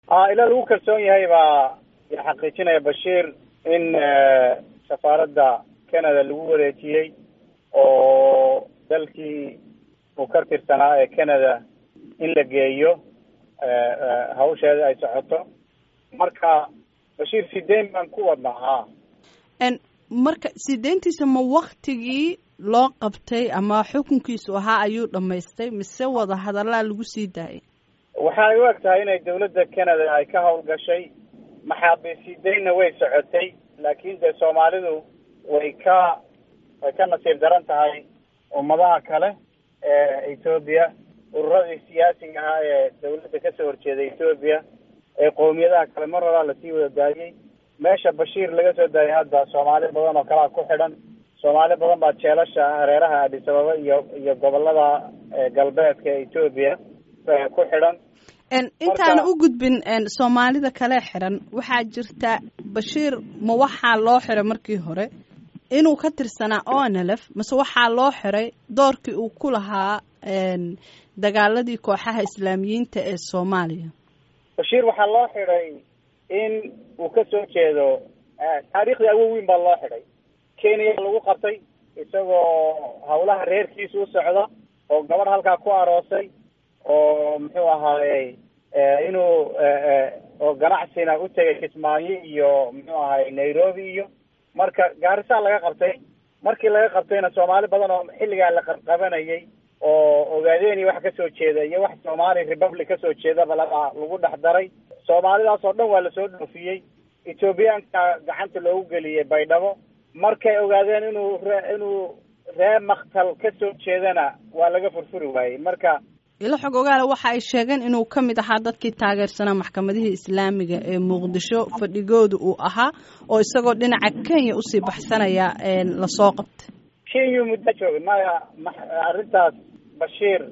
a ilaa lagu kalsoon yahay baa xaqiijinaya bashiir in safaaradda canada lagu wareejiyey oo dalkii uu ka tirsanaa ee canada in la geeyo hawsheeda ay socoto marka bashiir sideyn baan ku wadnaa ha marka sideyntiisa ma waktigii loo qabtay ama xukunkiisu ahaa ayuu dhamaystay mise wada hadallaa lagu sii daayay waxay u eg tahay inay dawladda canada ay ka hawlgashay maxaabiis sideynna way socotay laakiin dee soomaalidu way ka way ka nasiib daran tahay ummadaha kale ee etoobiya ururadii siyaasiga ahaa ee dawladda kasoo horjeeda etoobiya ee qowmiyadaha kale mar horaa lasii wada daayey meesha bashiir laga soo daayay hadda soomaali badan oo kalea ku xidhan soomaali badan baa jeelasha hareeraha adis ababa iyo iyo gobolada galbeedka ee etoobiya ku xidhan intaana u gudbin soomaalida kale xiran waxaa jirta bashiir ma waxaa loo xiray markii hore inuu ka tirsanaa onlf mase waxaa loo xiray doorkii uu ku lahaa dagaaladii kooxaha islaamiyiinta ee soomaaliya bashiir waxaa loo xidhay in uu ka soo jeedo taariikhdii awow weyn baa loo xidhay kenya lagu qabtay isagoo hawlaha reerkiisa u socda oo gabadh halkaa ku aroosay oo muxuu ahaaye inuu oo ganacsina u tegay kismaayo iyo muxuu ahaye nairobi iyo marka gaarisaa laga qabtay markii laga qabtayna soomaali badan oo xilligaa la qabqabanayay oo ogaadeen wax kasoo jeeda iyo wax somali republic kasoo jeedaba laga lagu dhex daray soomaalidaas oo dhan waa lasoo dhoofiyey ethoobiyaanka gacanta loogu geliyey baydhabo markay ogaadeen inuu ree inuu ree maktal kasoo jeedana waa laga furfuri waayey marka ilo xog ogaale waxa ay sheegeen inuu ka mid ahaa dadkii taageersanaa maxkamadihii islaamiga ee muqdisho fadhigooda uu ahaa oo isagoo dhinaca kenya usii baxsanaya lasoo qabtay kenya muddo joogay maya arrintaas bashiir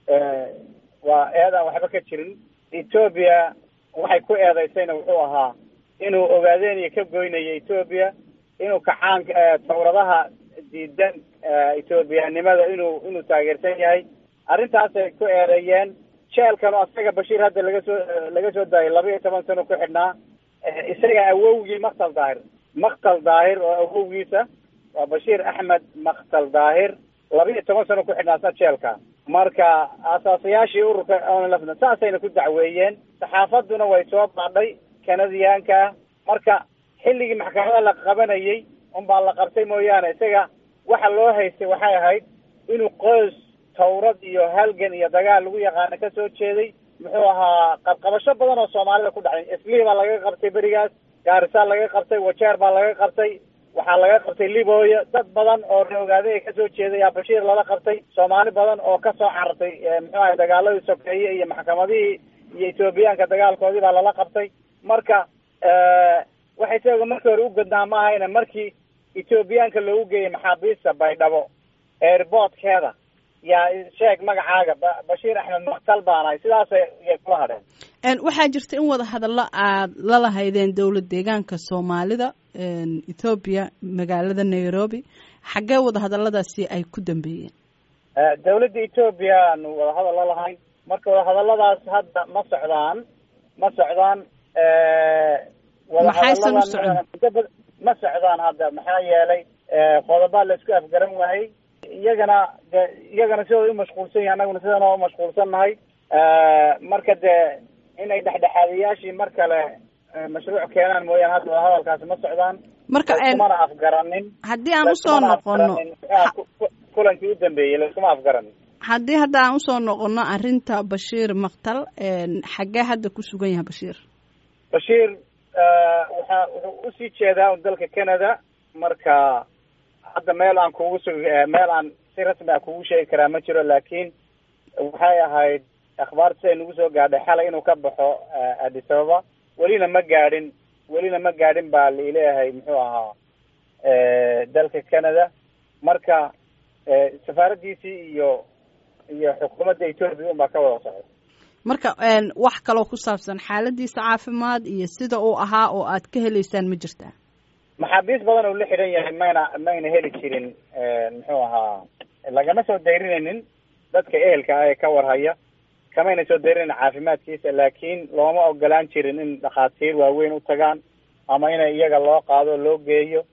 waa eedaan waxba ka jirin etoobiya waxay ku eedaysayna wuxuu ahaa inuu ogaadeen iyo ka goynayo etoobiya inuu kacaanka tawradaha diidan etoobiyanimada inuu inuu taageersan yahay arrintaasay ku eedeeyeen jeelkan oo isaga bashiir hadda laga soo laga soo daayay laba iyo toban sano ku xidhnaa isaga awowgii maktal daahir maktal daahir oo awowgiisa waa bashiir axmed maktal daahir laba iyo toban sano ku xidhnaa isna jeelka marka asaasayaashii ururka onlfna saasayna ku dacweeyeen saxaafaduna way soo baadhay kanadiyaanka marka xilligii maxkamada la qabanayay unbaa la qabtay mooyaane isaga waxa loo haystay waxay ahayd inuu qoys tawrad iyo halgan iyo dagaal lagu yaqaano kasoo jeeday muxuu ahaa qabqabasho badan oo soomaalida ku dhacday islii baa laga qabtay berigaas gaarisaa laga qabtay wajeer baa laga qabtay waxaa laga qabtay libooya dad badan oo reogaaday kasoo jeeday yaa bashiir lala qabtay soomaali badan oo kasoo carartay muxuu ahay dagaaladii sokeeye iyo maxkamadihii iyo etoobiyaanka dagaalkoodii baa lala qabtay marka waxay isaga markii hore u godnaa ma ahayna markii etoobiyaanka loogu geeyay maxaabiista baydhabo airboortkeeda yaa sheeg magacaaga bashiir axmed maktal baanahay sidaasay kula hadheen waxaa jirta in wada hadallo aad la lahaydeen dowlad deegaanka soomaalida ethoobiya magaalada nairobi xaggee wada hadalladaasi ay ku dambeeyeen dawladda etoobiya aanu wada hadal la lahayn marka wada hadalladaas hadda ma socdaan ma socdaan maxaysan u socon ma socdaan hadda maxaa yeelay qodobaa la isku afgaran waayey iyagana de iyagana sidooda umashquulsan yahay annaguna sidana umashquulsan nahay marka dee inay dhexdhexaadayaashii mar kale mashruuc keenaan mooyaane hadda wada hadalkaasi ma socdaan marka laiskumana afgaranin haddii aan usoo noqono kulankii u dambeeyey laiskuma afgaranin haddii hadda aan usoo noqono arrinta bashiir maktal xaggee hadda ku sugan yahay bashiir bashiir waxa wuxuu usii jeedaa un dalka canada marka hadda meel aan kugu sug meel aan si rasmi ah kugu sheegi karaa ma jiro laakiin waxay ahayd akhbaarta siday nagu soo gaadhay xalay inuu ka baxo addis ababa welina ma gaadhin welina ma gaadhin baa laileeyahay muxuu ahaa dalka canada marka safaaraddiisii iyo iyo xukuumadda etoobiya un baa ka wada socda marka wax kaloo ku saabsan xaaladiisa caafimaad iyo sida uu ahaa oo aad ka heleysaan ma jirtaa maxaabiis badan uu la xidhan yahay mayna mayna heli jirin muxuu ahaa lagama soo dayrinaynin dadka ehelka ah ee ka warhaya kamayna soo dareerin caafimaadkiisa laakiin looma ogolaan jirin in dhakhaatiir waaweyn u tagaan ama inay iyaga loo qaado loo geeyo